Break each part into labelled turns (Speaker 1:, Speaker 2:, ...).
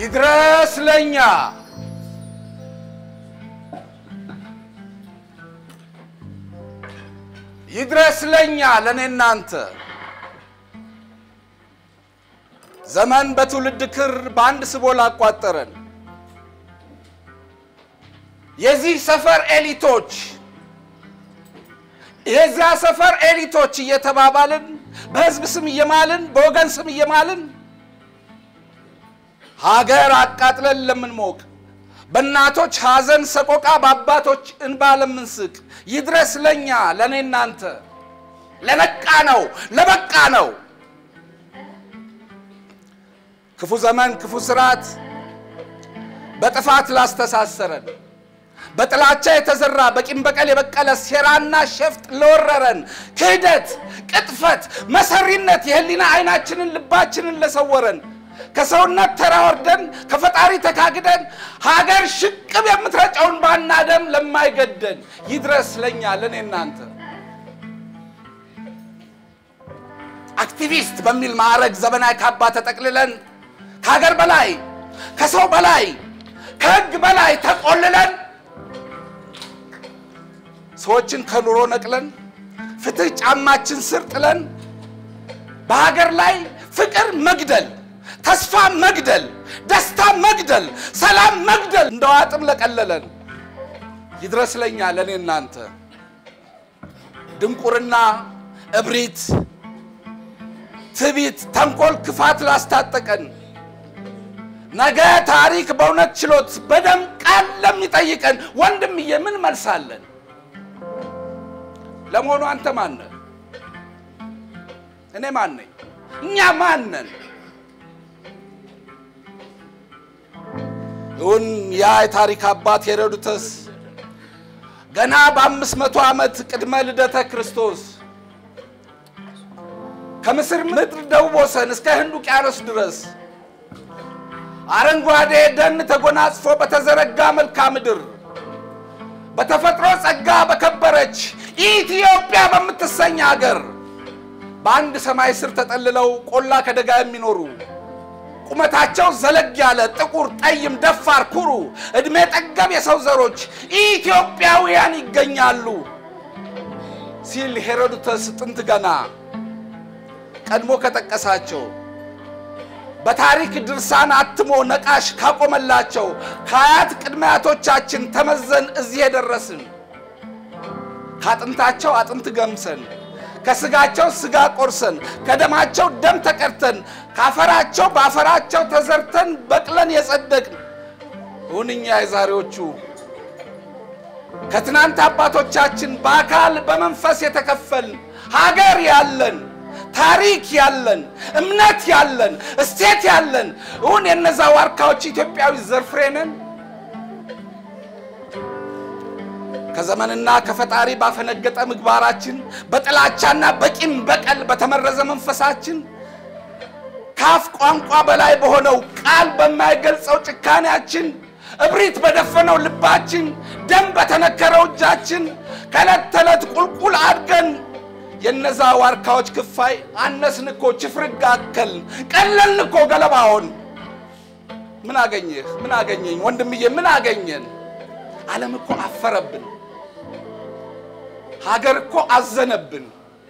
Speaker 1: ይድረስ ለኛ ይድረስ ለኛ ለእኔ እናንተ ዘመን በትውልድ ክር በአንድ ስቦ ላቋጠረን የዚህ ሰፈር ኤሊቶች የዚያ ሰፈር ኤሊቶች እየተባባልን በሕዝብ ስም እየማልን በወገን ስም እየማልን ሀገር አቃጥለን ለምንሞቅ በእናቶች ሐዘን ሰቆቃ በአባቶች እንባ ለምንስቅ ይድረስ ለኛ ለእኔ እናንተ ለነቃ ነው ለበቃ ነው ክፉ ዘመን ክፉ ስርዓት በጥፋት ላስተሳሰረን በጥላቻ የተዘራ በቂም በቀል የበቀለ ሴራና ሸፍጥ ለወረረን ክህደት፣ ቅጥፈት፣ መሰሪነት የህሊና አይናችንን ልባችንን ለሰወረን ከሰውነት ተራ ወርደን ከፈጣሪ ተካግደን ሀገር ሽቅብ የምትረጨውን ባና ደም ለማይገደን ይድረስ ለኛ ለእኔ እናንተ አክቲቪስት በሚል ማዕረግ ዘመናዊ ካባ ተጠቅልለን ከሀገር በላይ ከሰው በላይ ከህግ በላይ ተቆልለን ሰዎችን ከኑሮ ነቅለን ፍትህ ጫማችን ስር ጥለን በሀገር ላይ ፍቅር መግደል፣ ተስፋ መግደል፣ ደስታ መግደል፣ ሰላም መግደል እንደ ዋጥም ለቀለለን ይድረስ ለኛ ለእኔ እናንተ ድንቁርና፣ እብሪት፣ ትቢት፣ ተንኮል፣ ክፋት ላስታጠቀን ነገ ታሪክ በእውነት ችሎት በደም ቃል ለሚጠይቀን ወንድምዬ ምን መልሳለን? ለመሆኑ አንተ ማን ነህ? እኔ ማን ነኝ? እኛ ማን ነን? እውን ያ የታሪክ አባት ሄሮድተስ ገና በአምስት መቶ ዓመት ቅድመ ልደተ ክርስቶስ ከምስር ምድር ደቡብ ወሰን እስከ ህንድ ውቅያኖስ ድረስ አረንጓዴ ደን ተጎናጽፎ በተዘረጋ መልክዓ ምድር በተፈጥሮ ጸጋ በከበረች ኢትዮጵያ በምትሰኝ ሀገር በአንድ ሰማይ ስር ተጠልለው ቆላ ከደጋ የሚኖሩ ቁመታቸው ዘለግ ያለ ጥቁር፣ ጠይም፣ ደፋር፣ ኩሩ ዕድሜ ጠገብ የሰው ዘሮች ኢትዮጵያውያን ይገኛሉ ሲል ሄሮድተስ ጥንት ገና ቀድሞ ከጠቀሳቸው በታሪክ ድርሳን አትሞ ነቃሽ ካቆመላቸው ከአያት ቅድመ አያቶቻችን ተመዘን እዚህ የደረስን ከአጥንታቸው አጥንት ገምሰን ከስጋቸው ስጋ ቆርሰን ከደማቸው ደም ተቀድተን ካፈራቸው በአፈራቸው ተዘርተን በቅለን የጸደቅን እውንኛ የዛሬዎቹ ከትናንት አባቶቻችን በአካል በመንፈስ የተከፈልን ሀገር ያለን ታሪክ ያለን እምነት ያለን እስቴት ያለን እውን የነዛ ዋርካዎች ኢትዮጵያዊ ዘርፍሬ ነን። ከዘመንና ከፈጣሪ ባፈነገጠ ምግባራችን በጥላቻና በቂም በቀል በተመረዘ መንፈሳችን ከአፍ ቋንቋ በላይ በሆነው ቃል በማይገልጸው ጭካኔያችን እብሪት በደፈነው ልባችን ደም በተነከረው እጃችን ከዕለት ተዕለት ቁልቁል አድገን የነዛ ዋርካዎች ክፋይ አነስን እኮ ችፍርግ አከልን ቀለልን እኮ ገለባውን። ምን አገኘህ? ምን አገኘኝ? ወንድምዬ ምን አገኘን? ዓለም እኮ አፈረብን። ሀገር እኮ አዘነብን።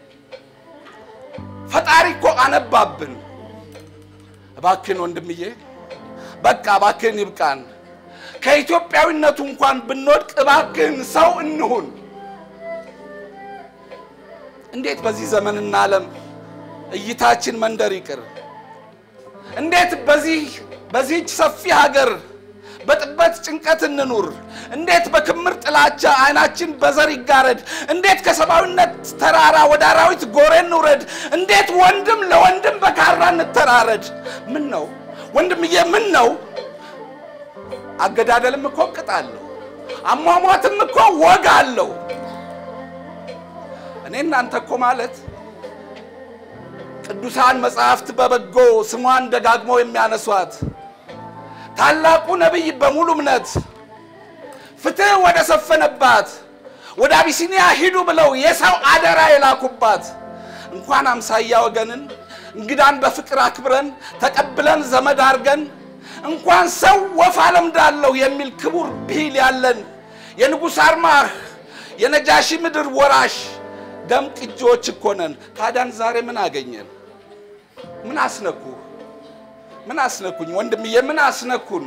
Speaker 1: ፈጣሪ እኮ አነባብን። እባክን ወንድምዬ በቃ እባክህን ይብቃን። ከኢትዮጵያዊነቱ እንኳን ብንወድቅ እባክህን ሰው እንሁን። እንዴት በዚህ ዘመንና ዓለም እይታችን መንደር ይቅር? እንዴት በዚህ በዚህች ሰፊ ሀገር በጥበት ጭንቀት እንኑር? እንዴት በክምር ጥላቻ አይናችን በዘር ይጋረድ? እንዴት ከሰብአዊነት ተራራ ወደ አራዊት ጎሬ እንውረድ? እንዴት ወንድም ለወንድም በካራ እንተራረድ? ምን ነው ወንድምዬ፣ ምን ነው አገዳደልም እኮ ቅጥ አለው፣ አሟሟትም እኮ ወግ አለው። እኔ እናንተ እኮ ማለት ቅዱሳን መጽሐፍት በበጎ ስሟን ደጋግመው የሚያነሷት ታላቁ ነቢይ በሙሉ እምነት ፍትሕ ወደ ሰፈነባት ወደ አቢሲኒያ ሂዱ ብለው የሰው አደራ የላኩባት እንኳን አምሳያ ወገንን እንግዳን በፍቅር አክብረን ተቀብለን ዘመድ አድርገን እንኳን ሰው ወፍ አለምዳለሁ የሚል ክቡር ብሂል ያለን የንጉሥ አርማህ የነጃሺ ምድር ወራሽ ደም ቅጂዎች እኮ ነን። ታዲያን ዛሬ ምን አገኘን? ምን አስነኩ? ምን አስነኩኝ? ወንድምዬ ምን አስነኩን?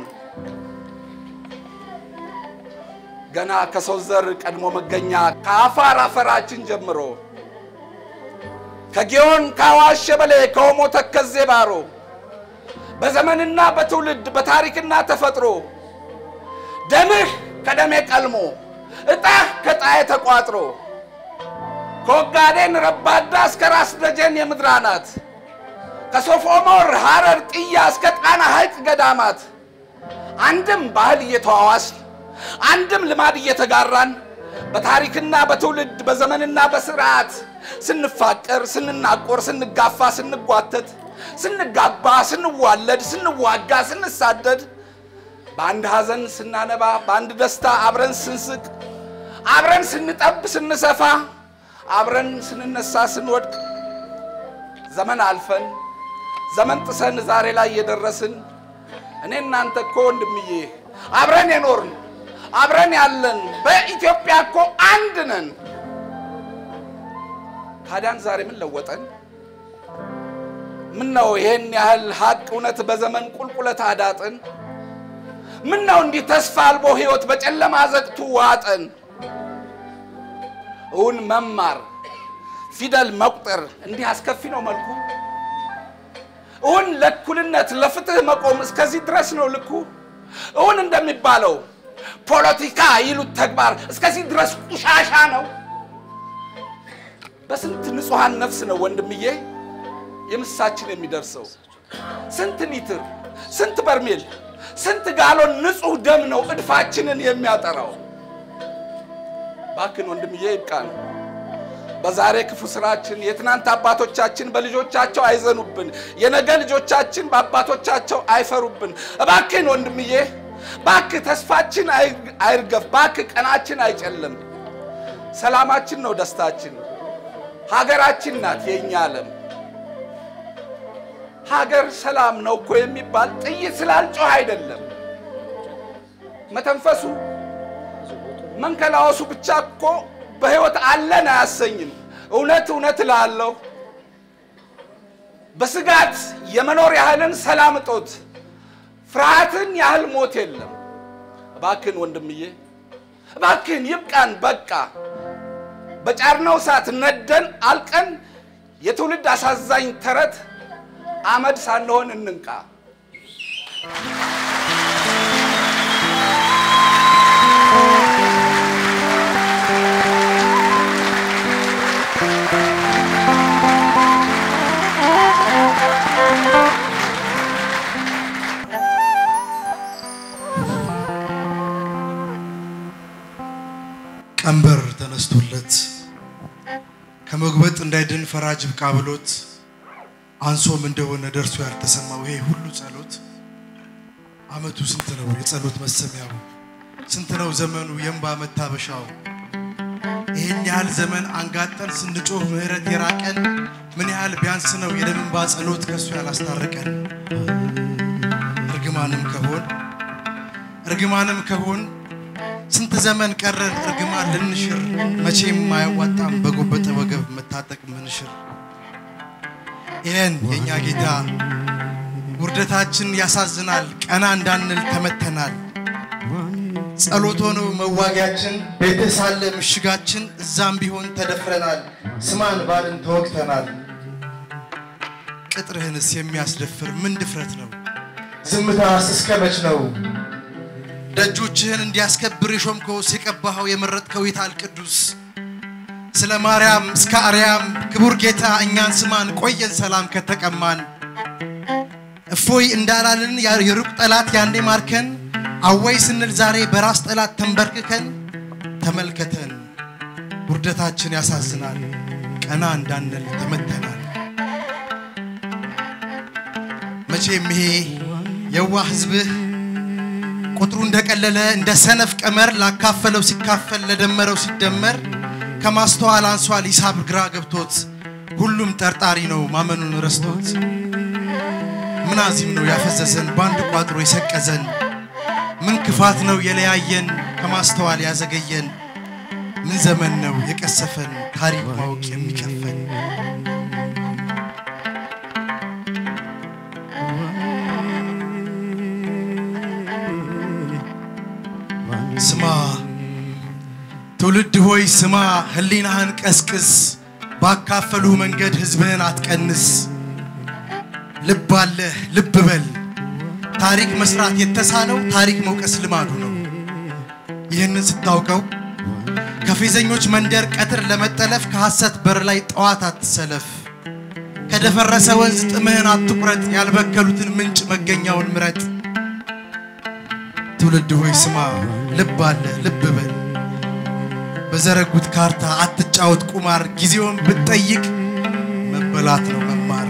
Speaker 1: ገና ከሰው ዘር ቀድሞ መገኛ ከአፋር አፈራችን ጀምሮ ከጊዮን ከአዋሽ ሸበሌ ከኦሞ ተከዜ ባሮ በዘመንና በትውልድ በታሪክና ተፈጥሮ ደምህ ከደሜ ቀልሞ እጣህ ከጣዬ ተቋጥሮ ከወጋዴን ረባዳ እስከ ራስ ደጀን የምድር አናት ከሶፍ ኦሞር ሐረር ጥያ እስከ ጣና ሐይቅ ገዳማት አንድም ባህል እየተዋዋስን አንድም ልማድ እየተጋራን በታሪክና በትውልድ በዘመንና በስርዓት ስንፋቀር፣ ስንናቆር፣ ስንጋፋ፣ ስንጓተት፣ ስንጋባ፣ ስንዋለድ፣ ስንዋጋ፣ ስንሳደድ፣ በአንድ ሐዘን ስናነባ፣ በአንድ ደስታ አብረን ስንስቅ፣ አብረን ስንጠብ፣ ስንሰፋ፣ አብረን ስንነሳ፣ ስንወድቅ ዘመን አልፈን ዘመን ጥሰን ዛሬ ላይ የደረስን እኔ እናንተ እኮ ወንድምዬ አብረን የኖርን አብረን ያለን በኢትዮጵያ እኮ አንድ ነን። ታዲያን ዛሬ ምን ለወጠን? ምን ነው ይሄን ያህል ሀቅ እውነት በዘመን ቁልቁለት አዳጥን? ምን ነው እንዲህ ተስፋ አልቦ ሕይወት በጨለማ ዘግቱ ዋጠን? እውን መማር ፊደል መቁጠር እንዲህ አስከፊ ነው መልኩ? እውን ለእኩልነት ለፍትህ መቆም እስከዚህ ድረስ ነው ልኩ? እውን እንደሚባለው ፖለቲካ ይሉት ተግባር እስከዚህ ድረስ ቁሻሻ ነው? በስንት ንጹሐን ነፍስ ነው ወንድምዬ የምሳችን የሚደርሰው? ስንት ሊትር፣ ስንት በርሜል፣ ስንት ጋሎን ንጹሕ ደም ነው እድፋችንን የሚያጠራው? ባክን ወንድምዬ ይብቃን። በዛሬ ክፉ ስራችን የትናንት አባቶቻችን በልጆቻቸው አይዘኑብን፣ የነገ ልጆቻችን በአባቶቻቸው አይፈሩብን። እባክን ወንድምዬ ባክህ ተስፋችን አይርገፍ፣ ባክህ ቀናችን አይጨልም። ሰላማችን ነው ደስታችን፣ ሀገራችን ናት የእኛ ዓለም። ሀገር ሰላም ነው እኮ የሚባል ጥይት ስላልጮህ አይደለም። መተንፈሱ መንከላወሱ ብቻ እኮ በሕይወት አለን አያሰኝም። እውነት እውነት እላለሁ በስጋት የመኖር ያህልን ሰላም እጦት ፍርሃትን ያህል ሞት የለም። እባክን ወንድምዬ እባክን ይብቃን፣ በቃ በጫርነው እሳት ነደን አልቀን የትውልድ አሳዛኝ ተረት አመድ ሳንሆን እንንቃ።
Speaker 2: ቀንበር ተነስቶለት ከመጉበጥ እንዳይድን ፈራጅ ብቃ ብሎት አንሶም እንደሆነ ደርሶ ያልተሰማው ይሄ ሁሉ ጸሎት አመቱ ስንት ነው የጸሎት መሰሚያው? ስንት ነው ዘመኑ የእንባ መታበሻው? ይህን ያህል ዘመን አንጋጠን ስንጮህ ምህረት የራቀን ምን ያህል ቢያንስ ነው የደም እንባ ጸሎት ከእሱ ያላስታረቀን? እርግማንም ከሆን እርግማንም ከሆን ስንት ዘመን ቀረን እርግማን ልንሽር፣ መቼም አያዋጣም በጎበጠ ወገብ መታጠቅ ምንሽር። ይህን የእኛ ጌታ ውርደታችን ያሳዝናል፣ ቀና እንዳንል ተመተናል። ጸሎት ሆኖ መዋጊያችን ቤት ሳለ ምሽጋችን፣ እዛም ቢሆን ተደፍረናል፣ ስማን ባልን ተወግተናል። ቅጥርህንስ የሚያስደፍር ምን ድፍረት ነው? ዝምታስ እስከ መች ነው? ደጆችህን እንዲያስከብር የሾምከውስ የቀባኸው የመረጥከው የታል ቅዱስ? ስለ ማርያም እስከ አርያም ክቡር ጌታ እኛን ስማን፣ ቆየን ሰላም ከተቀማን። እፎይ እንዳላልን የሩቅ ጠላት ያኔ ማርከን፣ አወይ ስንል ዛሬ በራስ ጠላት ተንበርክከን። ተመልከተን ውርደታችን ያሳዝናል፣ ቀና እንዳንል ተመተናል። መቼም ይሄ የዋህ ሕዝብህ ቁጥሩ እንደቀለለ እንደ ሰነፍ ቀመር ላካፈለው ሲካፈል ለደመረው ሲደመር ከማስተዋል አንሷል ሂሳብ ግራ ገብቶት ሁሉም ጠርጣሪ ነው ማመኑን ረስቶት ምን አዚም ነው ያፈዘዘን በአንድ ቋጥሮ የሰቀዘን? ምን ክፋት ነው የለያየን ከማስተዋል ያዘገየን? ምን ዘመን ነው የቀሰፈን ታሪክ ማወቅ የሚከፈን? ስማ ትውልድ ሆይ ስማ፣ ህሊናህን ቀስቅስ፣ ባካፈሉ መንገድ ህዝብህን አትቀንስ። ልብ አለህ ልብ በል፣ ታሪክ መስራት የተሳነው ታሪክ መውቀስ ልማዱ ነው። ይህንን ስታውቀው ከፌዘኞች መንደር ቀትር ለመጠለፍ ከሐሰት በር ላይ ጠዋት አትሰለፍ። ከደፈረሰ ወንዝ ጥምህን አትቁረጥ፣ ያልበከሉትን ምንጭ መገኛውን ምረጥ። ትውልድ ሆይ ስማ፣ ልብ አለህ ልብ በል በዘረጉት ካርታ አትጫወት ቁማር፣ ጊዜውን ብትጠይቅ መበላት ነው መማር።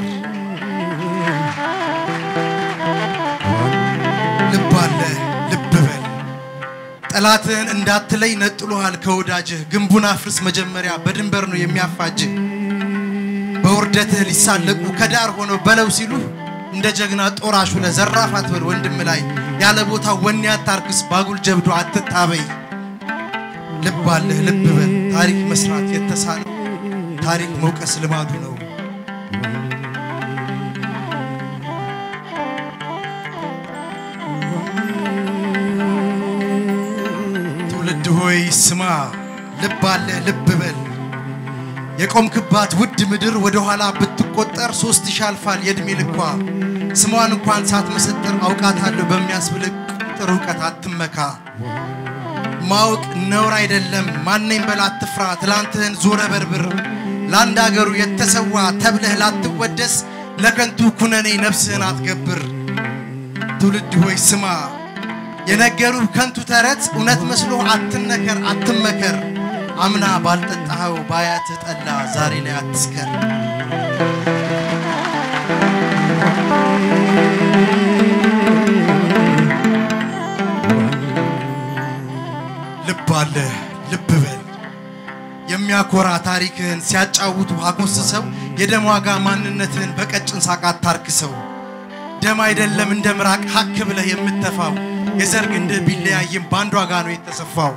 Speaker 2: ልብ አለህ ልብ በል ጠላትህን እንዳትለይ ነጥሎሃል ከወዳጅህ። ግንቡን አፍርስ መጀመሪያ በድንበር ነው የሚያፋጅህ። በውርደትህ ሊሳለቁ ከዳር ሆነው በለው ሲሉህ እንደ ጀግና ጦራሹ ለዘራፍ አትበል ወንድም ላይ ያለ ቦታ ወኔ አታርክስ፣ ባጉል ጀብዶ አትታበይ። ልብ አለህ ልብ በል ታሪክ መስራት የተሳነው ታሪክ መውቀስ ልማዱ ነው። ትውልድ ሆይ ስማ፣ ልብ አለህ ልብ በል የቆምክባት ውድ ምድር ወደ ኋላ ብትቆጠር ሶስት ሺህ አልፋል የዕድሜ ልኳ። ስሟን እንኳን ሳትመሰጥር አውቃታለሁ በሚያስብልህ ቁጥር እውቀት አትመካ። ማወቅ ነውር አይደለም። ማነኝ በል አትፍራ። ትላንትህን ዞረ በርብር ለአንድ አገሩ የተሰዋ ተብለህ ላትወደስ ለከንቱ ኩነኔ ነፍስህን አትገብር። ትውልድ ሆይ ስማ፣ የነገሩህ ከንቱ ተረት እውነት መስሎ አትነከር አትመከር። አምና ባልጠጣኸው ባያትህ ጠላ ዛሬ ላይ አትስከር። ልብ አለህ ልብ በል የሚያኮራ ታሪክህን ሲያጫውቱ አኮስሰው የደም ዋጋ ማንነትህን በቀጭን ሳቅ አታርክሰው። ደም አይደለም እንደ ምራቅ ሀክ ብለህ የምተፋው የዘር ግንድህ ቢለያይም በአንድ ዋጋ ነው የተሰፋው።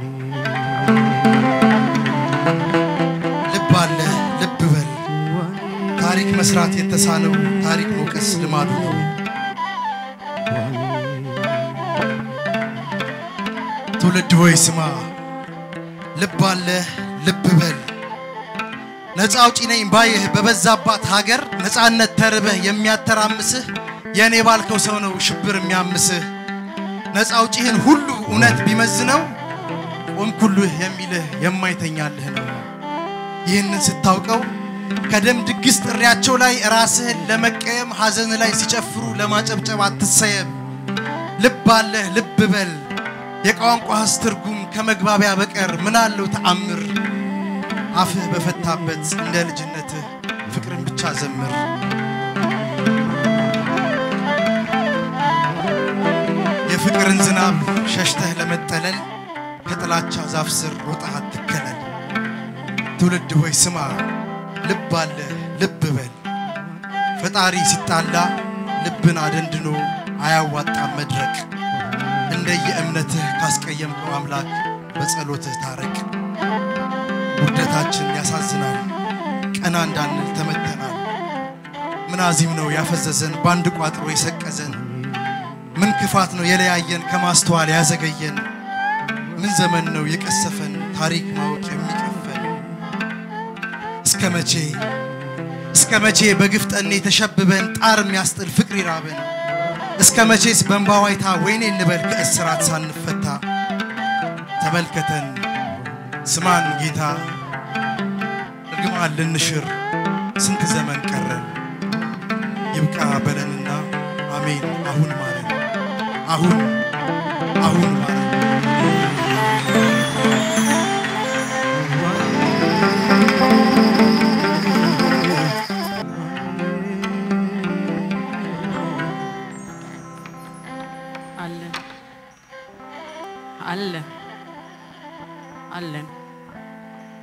Speaker 2: ልብ አለህ ልብ በል ታሪክ መስራት የተሳነው ታሪክ መውቀስ ልማዱ ነው። ትውልድ ሆይ ስማ፣ ልብ አለህ ልብ በል ነፃ አውጪ ነኝ ባይህ በበዛባት ሀገር ነፃነት ተርበህ የሚያተራምስህ የእኔ ባልከው ሰው ነው ሽብር የሚያምስህ። ነፃ አውጪህን ሁሉ እውነት ቢመዝነው ቆምኩልህ የሚልህ የማይተኛልህ ነው። ይህንን ስታውቀው ከደም ድግስ ጥሪያቸው ላይ ራስህን ለመቀየም ሐዘን ላይ ሲጨፍሩ ለማጨብጨብ አትሰየም። ልብ አለህ ልብ በል የቋንቋህስ ትርጉም ከመግባቢያ በቀር ምን አለው ተአምር? አፍህ በፈታበት እንደ ልጅነትህ ፍቅርን ብቻ ዘምር። የፍቅርን ዝናብ ሸሽተህ ለመጠለል ከጥላቻ ዛፍ ስር ሮጠህ አትከለል። ትውልድ ሆይ ስማ፣ ልብ አለህ ልብ በል ፈጣሪ ሲጣላ ልብን አደንድኖ አያዋጣም መድረቅ። እንደየእምነትህ ካስቀየምከው አምላክ በጸሎትህ ታረቅ። ውርደታችን ያሳዝናል፣ ቀና እንዳንል ተመተናል። ምን አዚም ነው ያፈዘዘን በአንድ ቋጥሮ የሰቀዘን? ምን ክፋት ነው የለያየን ከማስተዋል ያዘገየን? ምን ዘመን ነው የቀሰፈን ታሪክ ማወቅ የሚቀፈን? እስከ መቼ እስከ መቼ በግፍ ጠኔ ተሸብበን ጣር የሚያስጥል ፍቅር ይራበን? እስከ መቼስ በእንባ ዋይታ ወይኔ እንበል ከእስራት ሳንፈታ? ተመልከተን ስማን ጌታ እርግማን ልንሽር ስንት ዘመን ቀረን? ይብቃ በለንና አሜን አሁን ማረን አሁን አሁን ማረን።
Speaker 3: አለን አለን አለን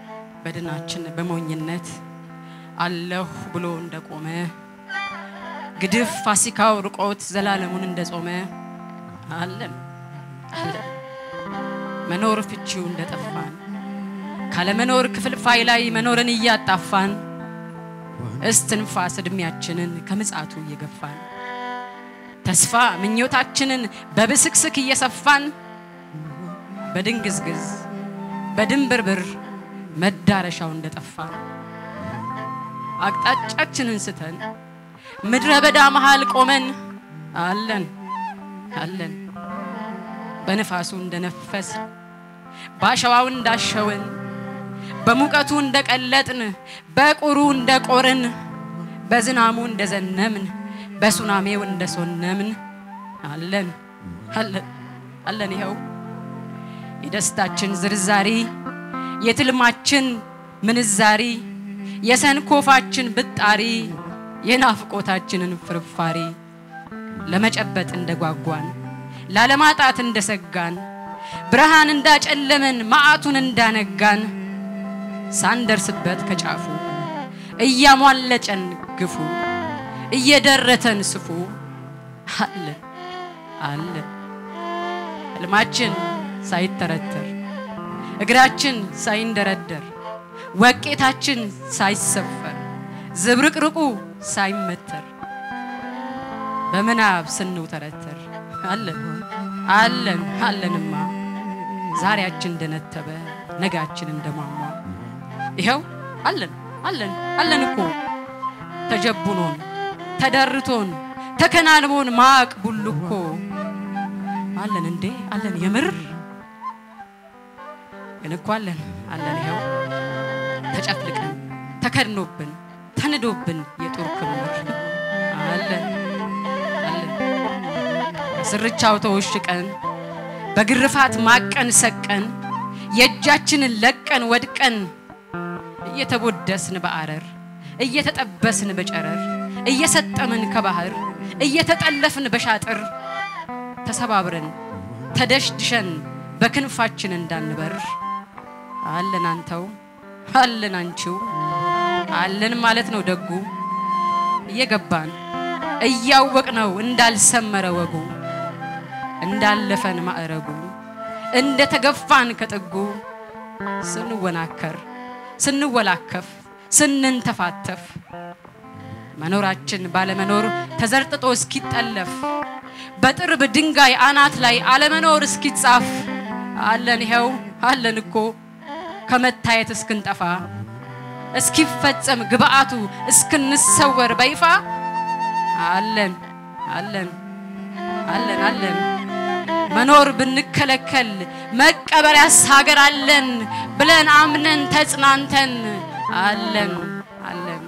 Speaker 3: በድናችን በሞኝነት አለሁ ብሎ እንደቆመ ግድፍ ፋሲካው ርቆት ዘላለሙን እንደጾመ አለን አለን መኖር ፍቺው እንደጠፋን ካለመኖር ክፍልፋይ ላይ መኖርን እያጣፋን እስትንፋስ እድሜያችንን ከምጽአቱ እየገፋን ተስፋ ምኞታችንን በብስክስክ እየሰፋን በድንግዝግዝ በድንብርብር መዳረሻው እንደጠፋን አቅጣጫችንን ስተን ምድረ በዳ መሃል ቆመን አለን አለን በንፋሱ እንደነፈስ በአሸዋው እንዳሸውን በሙቀቱ እንደቀለጥን በቁሩ እንደቆርን በዝናሙ እንደዘነምን በሱናሜው እንደሶነምን አለን አለን አለን ይኸው የደስታችን ዝርዛሪ የትልማችን ምንዛሪ የሰንኮፋችን ብጣሪ የናፍቆታችንን ፍርፋሪ ለመጨበጥ እንደጓጓን ላለማጣት እንደሰጋን ብርሃን እንዳጨለመን መዓቱን እንዳነጋን ሳንደርስበት ከጫፉ እያሟለጨን ግፉ እየደረተን ስፉ አለን አለን ህልማችን ሳይተረተር እግራችን ሳይንደረደር ወቄታችን ሳይሰፈር ዝብርቅርቁ ሳይመተር በምናብ ስንውተረተር አለን አለን አለንማ ዛሬያችን እንደነተበ ነጋችን እንደሟሟ ይኸው አለን አለን አለን እኮ ተጀቡኖን ተደርቶን ተከናንቦን ማቅ ቡልኮ አለን እንዴ አለን የምር ግን እኮ አለን አለን ይኸው ተጨፍልቀን ተከድኖብን ተንዶብን የጦር ክምር አለን አለን ስርቻው ተወሽቀን በግርፋት ማቀን ሰቀን የእጃችንን ለቀን ወድቀን እየተቦደስን በአረር እየተጠበስን በጨረር እየሰጠምን ከባህር እየተጠለፍን በሻጥር ተሰባብረን ተደሽድሸን በክንፋችን እንዳንበር አለን አንተው አለን አንቺው አለን ማለት ነው ደጉ እየገባን እያወቅ ነው እንዳልሰመረ ወጉ እንዳለፈን ማዕረጉ እንደ ተገፋን ከጥጉ ስንወናከር ስንወላከፍ ስንንተፋተፍ መኖራችን ባለመኖር ተዘርጥጦ እስኪጠለፍ በጥርብ ድንጋይ አናት ላይ አለመኖር እስኪጻፍ አለን ይኸው አለን እኮ ከመታየት እስክንጠፋ እስኪፈጸም ግብአቱ እስክንሰወር በይፋ አለን አለን አለን አለን መኖር ብንከለከል መቀበሪያስ ሀገር አለን ብለን አምነን ተጽናንተን አለን አለን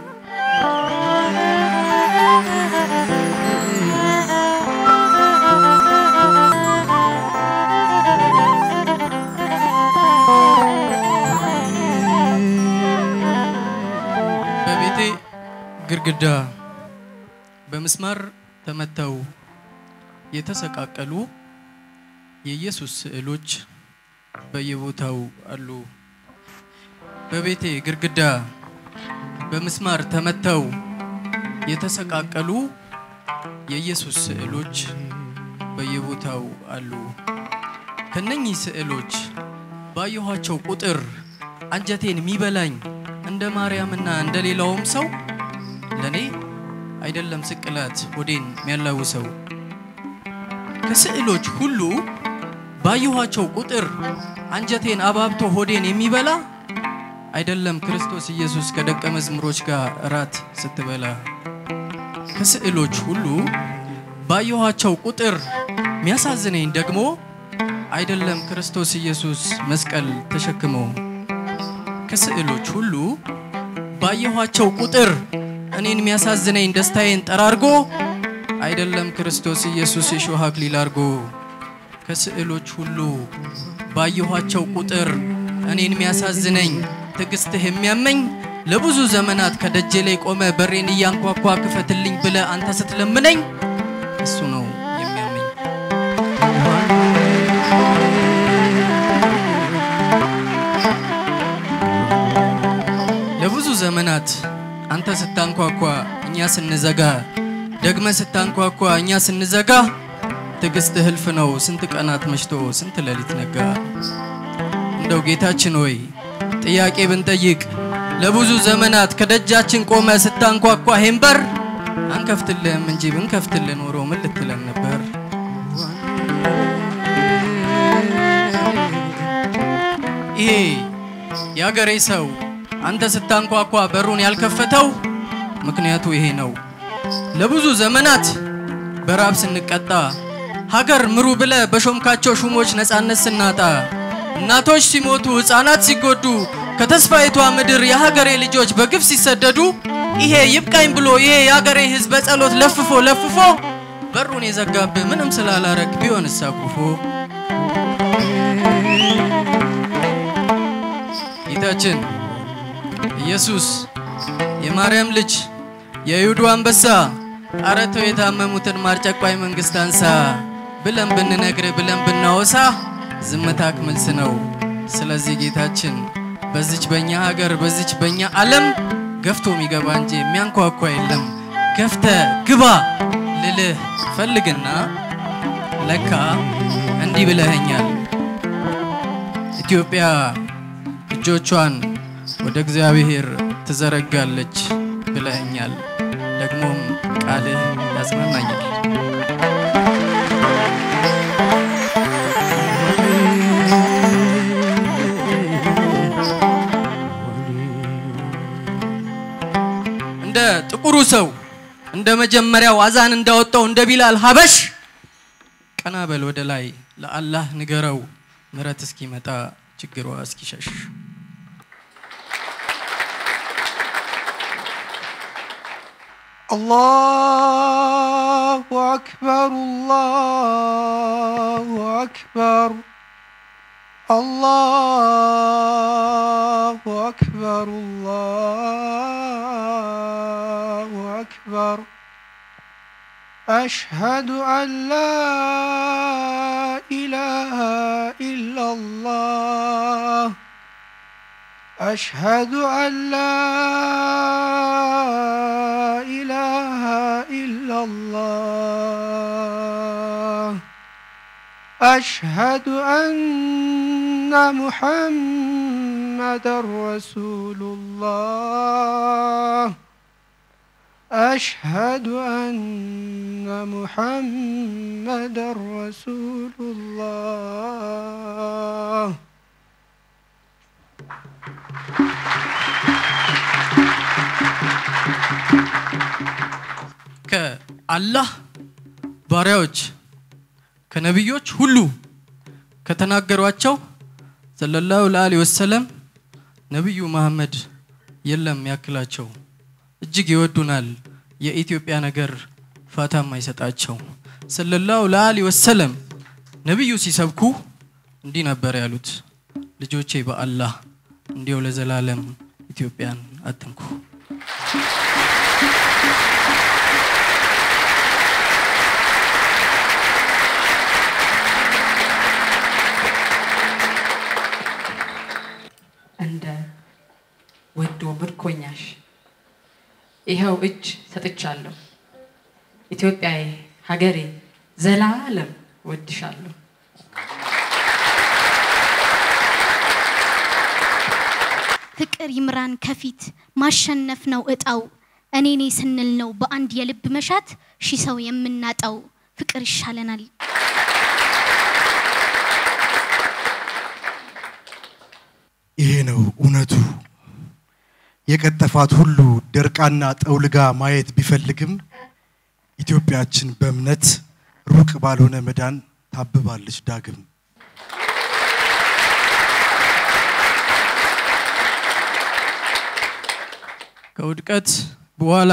Speaker 4: በቤቴ ግድግዳ በምስማር ተመተው የተሰቃቀሉ የኢየሱስ ስዕሎች በየቦታው አሉ። በቤቴ ግድግዳ በምስማር ተመተው የተሰቃቀሉ የኢየሱስ ስዕሎች በየቦታው አሉ። ከነኚህ ስዕሎች ባየኋቸው ቁጥር አንጀቴን የሚበላኝ እንደ ማርያምና እንደ ሌላውም ሰው ለኔ አይደለም ስቅላት ሆዴን የሚያላውሰው ከስዕሎች ሁሉ ባየኋቸው ቁጥር አንጀቴን አባብቶ ሆዴን የሚበላ አይደለም ክርስቶስ ኢየሱስ ከደቀ መዝሙሮች ጋር እራት ስትበላ ከስዕሎች ሁሉ ባየኋቸው ቁጥር የሚያሳዝነኝ ደግሞ አይደለም ክርስቶስ ኢየሱስ መስቀል ተሸክሞ ከስዕሎች ሁሉ ባየኋቸው ቁጥር እኔን የሚያሳዝነኝ ደስታዬን ጠራርጎ አይደለም ክርስቶስ ኢየሱስ የሾህ አክሊል አርጎ ከስዕሎች ሁሉ ባየኋቸው ቁጥር እኔን የሚያሳዝነኝ ትዕግስትህ የሚያመኝ ለብዙ ዘመናት ከደጄ ላይ ቆመ በሬን እያንኳኳ ክፈትልኝ ብለ አንተ ስትለምነኝ እሱ ነው የሚያመኝ። ለብዙ ዘመናት አንተ ስታንኳኳ እኛ ስንዘጋ ደግመ ስታንኳኳ እኛ ስንዘጋ ትዕግስት ህልፍ ነው ስንት ቀናት መሽቶ ስንት ሌሊት ነጋ። እንደው ጌታችን ሆይ ጥያቄ ብንጠይቅ ለብዙ ዘመናት ከደጃችን ቆመ ስታንኳኳ ይሄን በር አንከፍትልህም እንጂ ብንከፍትልህ ኖሮ ምን ልትለን ነበር? ይሄ የአገሬ ሰው አንተ ስታንኳኳ በሩን ያልከፈተው ምክንያቱ ይሄ ነው። ለብዙ ዘመናት በራብ ስንቀጣ ሀገር ምሩ ብለ በሾምካቸው ሹሞች ነፃነት ስናጣ እናቶች ሲሞቱ ህፃናት ሲጎዱ ከተስፋይቷ ምድር የሀገሬ ልጆች በግፍ ሲሰደዱ ይሄ ይብቃኝ ብሎ ይሄ የሀገሬ ህዝብ በጸሎት ለፍፎ ለፍፎ በሩን የዘጋብህ ምንም ስላላረግ ቢሆን እሳኩፎ ጌታችን ኢየሱስ የማርያም ልጅ የይሁዱ አንበሳ አረተው የታመሙትን ማርጨቋይ መንግስት አንሳ ብለን ብንነግር ብለን ብናወሳ ዝምታክ መልስ ነው። ስለዚህ ጌታችን በዚች በእኛ ሀገር በዚች በእኛ ዓለም ገፍቶ የሚገባ እንጂ የሚያንኳኳ የለም። ገፍተ ግባ ልልህ ፈልግና ለካ እንዲህ ብለኸኛል። ኢትዮጵያ እጆቿን ወደ እግዚአብሔር ትዘረጋለች ብለኸኛል። ደግሞም ቃልህ ያጽናናኛል። እንደ ጥቁሩ ሰው እንደ መጀመሪያው አዛን እንዳወጣው እንደ ቢላል ሀበሽ ቀና በል ወደ ላይ ለአላህ ንገረው ምረት እስኪመጣ ችግሯ እስኪሸሽ
Speaker 5: الله أكبر الله أكبر الله أكبر الله أكبر أشهد أن لا إله إلا الله أشهد أن لا إله إلا الله أشهد أن محمد رسول الله أشهد أن محمد رسول الله
Speaker 4: ከአላህ ባሪያዎች ከነቢዮች ሁሉ ከተናገሯቸው ሰለላሁ ዐለይሂ ወሰለም ነቢዩ መሐመድ የለም ያክላቸው። እጅግ ይወዱናል። የኢትዮጵያ ነገር ፋታም አይሰጣቸው። ሰለላሁ ዐለይሂ ወሰለም ነቢዩ ሲሰብኩ እንዲህ ነበር ያሉት፣ ልጆቼ በአላህ እንዲያው ለዘላለም ኢትዮጵያን አትንኩ።
Speaker 3: እንደ ወዶ ምርኮኛሽ ይኸው እጅ ሰጥቻለሁ። ኢትዮጵያዬ ሀገሬ ዘላለም ወድሻለሁ።
Speaker 6: ፍቅር ይምራን ከፊት ማሸነፍ ነው እጣው እኔ እኔ ስንል ነው በአንድ የልብ መሻት ሺህ ሰው የምናጣው ፍቅር ይሻለናል።
Speaker 2: ይሄ ነው እውነቱ። የቀጠፋት ሁሉ ደርቃና ጠውልጋ ማየት ቢፈልግም ኢትዮጵያችን በእምነት ሩቅ ባልሆነ መዳን ታብባለች ዳግም።
Speaker 4: ከውድቀት በኋላ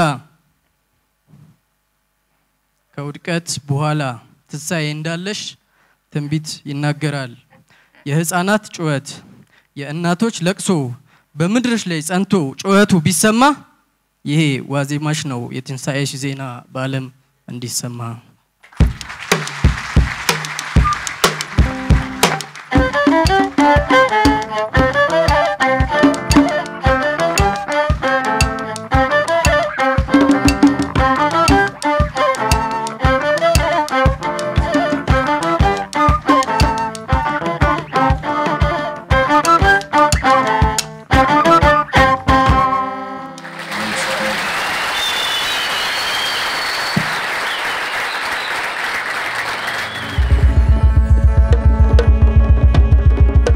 Speaker 4: ከውድቀት በኋላ ትንሣኤ እንዳለሽ ትንቢት ይናገራል። የህፃናት ጩኸት፣ የእናቶች ለቅሶ በምድርሽ ላይ ጸንቶ ጩኸቱ ቢሰማ ይሄ ዋዜማሽ ነው የትንሣኤሽ ዜና በዓለም እንዲሰማ።
Speaker 6: Thank